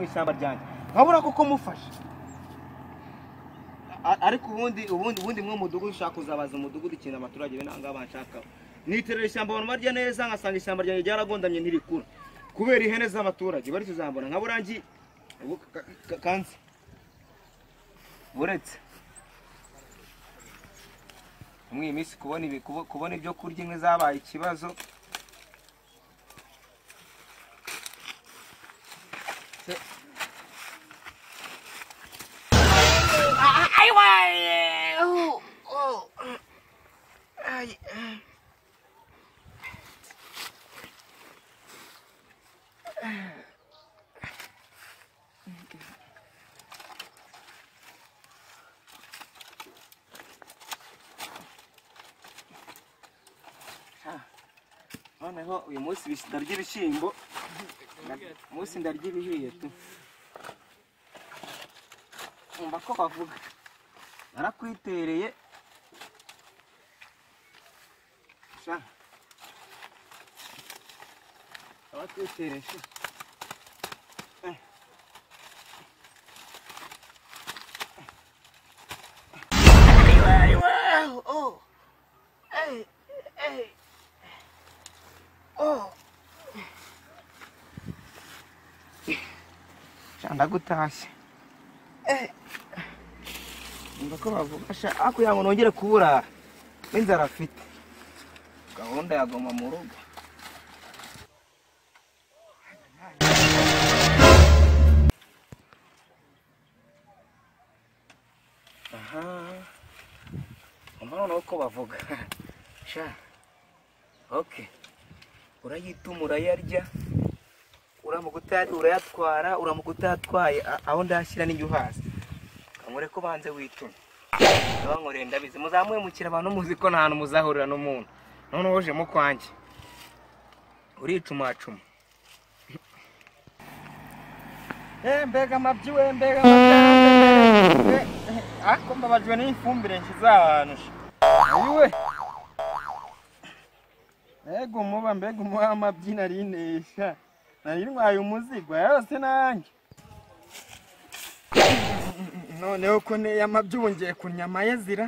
ishyamba ryanjye nkabura kuko mufashe ariko ubundi ubundi ubundi mwe mudugudu ushaka kuzabaza umudugudu ikintu abaturage be ntabwo banshakaho niterera ishyamba abantu barya neza ngasanga ishyamba ryanjye ryaragondamye ntirikura kubera ihene z'abaturage bari tuzambona nka burangi kanze buretse muri iyi minsi kubona ibyo kurya inkwi zabaye ikibazo noneho uyu munsi ndarya ibishyimbo umunsi ndarya ibihiye tu umva ko bavuga narakwitereye abatekereje ndagutashye umva ko bavuga hakurya ngo nongere kuburara n'inzara afite gahunda yagoma mu rugo aha umva noneho ko bavuga sha oke urayituma urayarya uramuguta urayatwara uramuguta atwaye aho ndashyira n'igihe uhaza kamure ko banze wituma abankoreye ndabizi muzamuhemukira abantu muzi ko nta hantu muzahurira n'umuntu noneho uje mu kwanjye uricumacuma mbega amabyi we mbega amabyi ariko mbabajwe n'ifumbire nshyize ahantu we mbega umuba mbega umuba w'amabyi nari nesha nari ntwaye umuzigwa yose nanjye noneho ko neye amabyi wongeye kunyama ye zira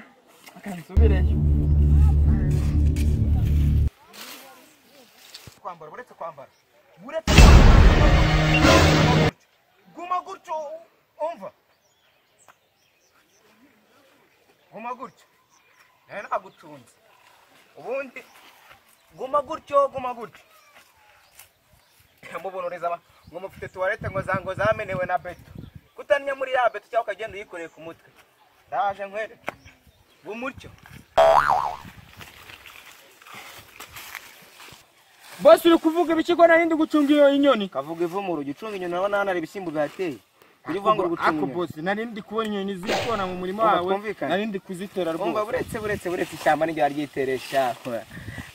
akansubireyo kwambara uretse kwambara uretse guma gutyo umva guma gutyo nawe nagutunze ubundi guma gutyo guma gutyo mubunoreza ngo mufite tuwarete ngo zango zamenewe na beto kutanya muri ya beto cyangwa ukagenda uyikoreye ku mutwe ndaje nkwere bumutyo bose uri kuvuga ibiki ko narindi gucunga iyo inyoni kavuga ivumu urugi ucunga inyoni urabona hano hari ibishyimbo bihateye kujya uvanga uri gucunga ako inyoni bose narindi kubona inyoni zikona mu murima Umva, wawe twumvikane. narindi kuzitora umva rwose buretse buretse buretse ishyamba niryo ryiteresha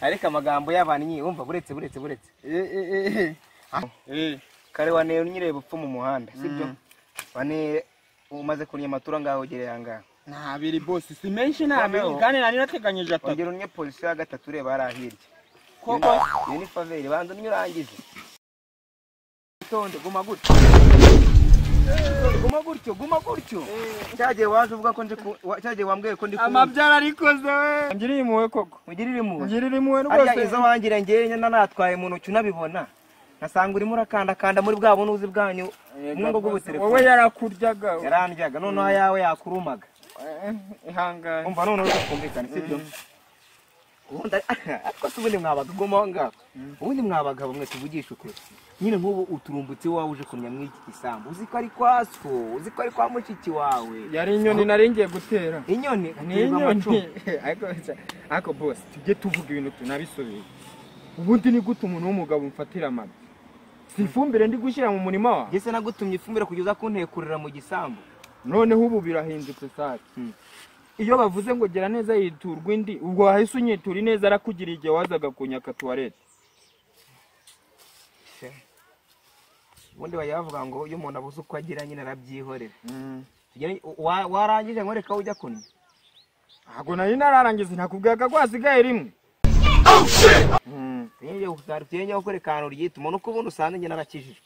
ariko amagambo y'abantu nyine umva buretse buretse buretse Eh, eh, eh, eh. Ah, eh. kare waneye unyireba upfa mu muhanda sibyo waneye umaze kurya amatura ngaho ugereye aha ngaho nta biri bose si menshi nta Noneho. biri kandi nari nateganyije atatu ongera unye polisi ya gatatu ureba hariya hirya koko iyo ni faveri banza unywe urangize witonde guma gutyo guma gutyo guma gutyo cyagihe waje uvuga ko ndi ku- wa- cyagiye wambwiye ko ndi ku amabyara arikoze we ngirira impuhwe koko mugirire impuhwe ngirira impuhwe arya rwose izo wangire ngewe nyine natwaye mu ntoki unabibona ngasanga urimo urakandakanda muri bwa bunuzi bwanyu mu ngo wowe bw'ubutelefoni yarakuryaga we. yarandyaga noneho ayawe yakurumaga Eh, ihangane umva noneho tukumvikane sibyo ubundi ariko se ubundi mwabaga uguma aho ngaho ubundi mwabagabo mwe tuvugisha ukuri nyine nk'ubu uturumbutse iwawe uje kunya muri iki gisambu uzi ko ari kwa so uzi ko ari kwa mushiki wawe yari inyoni nari ngiye gutera inyoni ni uterwa amacumu. inyoni ariko ariko bose tujye tuvuga ibintu tunabisubiye ubundi ni gute umuntu w'umugabo umfatira amabi si ifumbire ndi gushyira mu murima wawe Njye se nagutumye ifumbire kugeza kuntekurira mu gisambu noneho ubu birahindutse sake Hmm. iyo bavuze ngo gera neza yiturwa indi ubwo wahise unyitura ineza arakugiriye igihe wazaga kunyaka tuwarete ubundi bajya bavuga ngo iyo umuntu abuze uko agira nyine arabyihorera Tugere- wa- warangije nkwereka aho ujya kunywa ntabwo nari nararangiza nakubwaga ko hasigaye rimwe Hmm. tugenewe kukwereka ahantu ryituma nuko ubundi usanga njye narakijijwe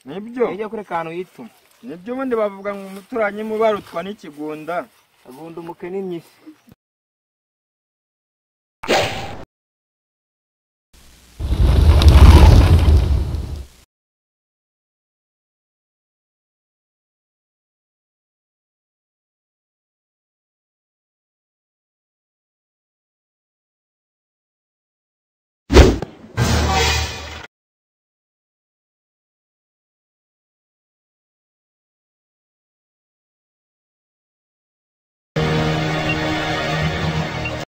nibyo ujya kure kantu yituma nibyo ubundi bavuga ngo umuturanyi mu barutwa n'ikigunda agunda umukene imyisi